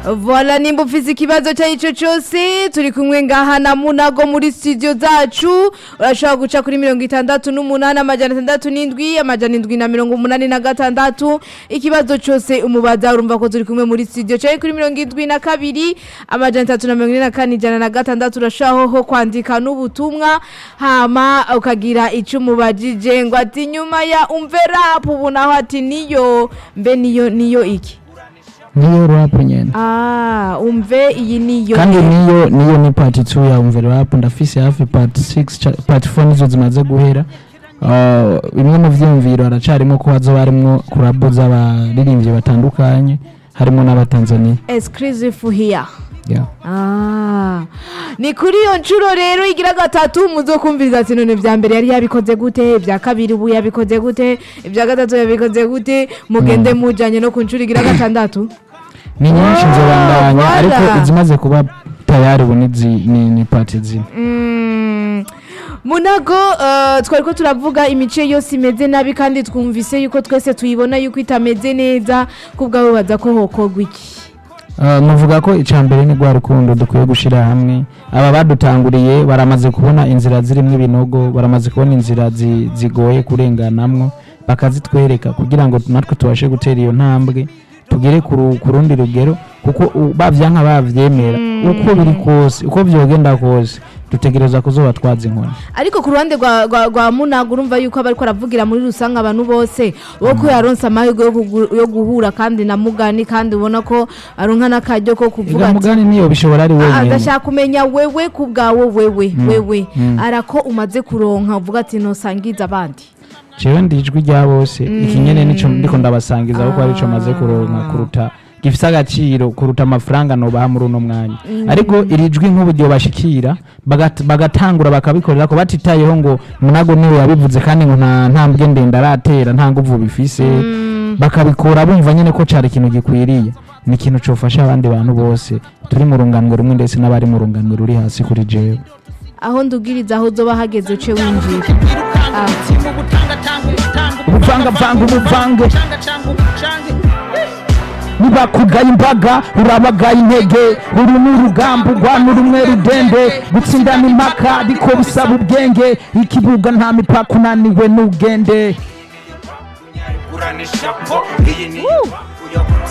Voila nimba ufise ikibazo cyarico cyose turi kumwe ngaha na Munago muri studio zacu urashobora guca kuri mirongo itandatu n'umunani amajana atandatu n'indwi amajana indwi na mirongo umunani na gatandatu ikibazo cyose umubaza urumva ko turi kumwe muri studio cyari kuri mirongo indwi na kabiri amajana atatu na mirongo ine na kane ijana na gatandatu urashobora ho kwandika n'ubutumwa hama ukagira icyo umubajije ngo ati nyuma ya umve rap ubu naho ati niyo mbe niyo niyo iki niyo rap nyene Ah, umve iyi niyo. kandi niyo niyo ni part 2 ya umve rap ndafise hafi part 6 ca- part 4 nizo zimaze guhera Uh, bimwe mu vyiyumviro haracarimo ko hazoba harimwo kurabo z'abaririmbyi batandukanye harimo n'abatanzania exclusive here. yeah. Ah. Ni kuri iyo nshuro rero igira gatatu muzokumviriza ati none vya mbere yari yabikoze gute ibya kabiri ubu yabikoze gute ibya gatatu yabikoze gute mugende mujanye no ku nshuro igira gatandatu ni nyinshi nzobandanya voilà. ariko izimaze kuba tayari ubu nizi- ni, ni part zine Mm. Munago uh, twari ko turavuga imice yose imeze nabi kandi twumvise yuko twese tuyibona yuko itameze neza kubwawe baza ko hokorwa iki Uh, muvuga ko icya mbere ni rwa rukundo dukwiye gushyira hamwe aba badutanguriye baramaze kubona inzira zirimo ibinogo baramaze kubona inzira zi- zigoye kurenganamwo bakazitwereka kugira ngo natwe tubashe gutera iyo ntambwe tugere ku ru- ku rundi rugero kuko u- bavyanka bavyemera uko biri kose uko vyogenda kose dutegereza kuzoba twaza inkoni ariko ku ruhande rwa, rwa, rwa munago urumva yuko aba ariko aravugira muri rusange abantu bose wo ko yaronse amahirwe yo kugu- yo guhura kandi na mugani kandi ubona ko aronka n'akaryo ko kuvuga ega ati mugani niyo bishobora ari "Ah, wenyine ndashaka kumenya wewe ku bwawe wewe wewe mm. arako umaze kuronka uvuga ati nosangiza abandi jewe ndi ijwi rya bose iki nyene nico ndiko ndabasangiza kuko arico maze kuronka kuruta gifise agaciro kuruta amafaranga nobaha muri uno mwanya ariko iri jwi nk'ubu ryobashikira bagat- bagatangura bakabikorera ko batitayeho ngo munago niwe yabivuze kandi ngo nta ntambwe ndende aratera nta nguvu bifise bakabikora bumva nyene ko cari ikintu gikwiriye ni ikintu cofasha abandi bantu bose turi mu runganwe rumwe ndetse n'abari mu runganwe ruri hasi kuri jewe aho ndubwiriza aho uzoba hageze uce winjira ubuvangavanga ubuvange nibakugaye imbaga urabagaye intege uru ni urugamba urwana urumwe rudende gutsindana impaka ariko bisaba ubwenge ikibuga nta mipaka unaniwe n'ubwende kuranisha po iyi ni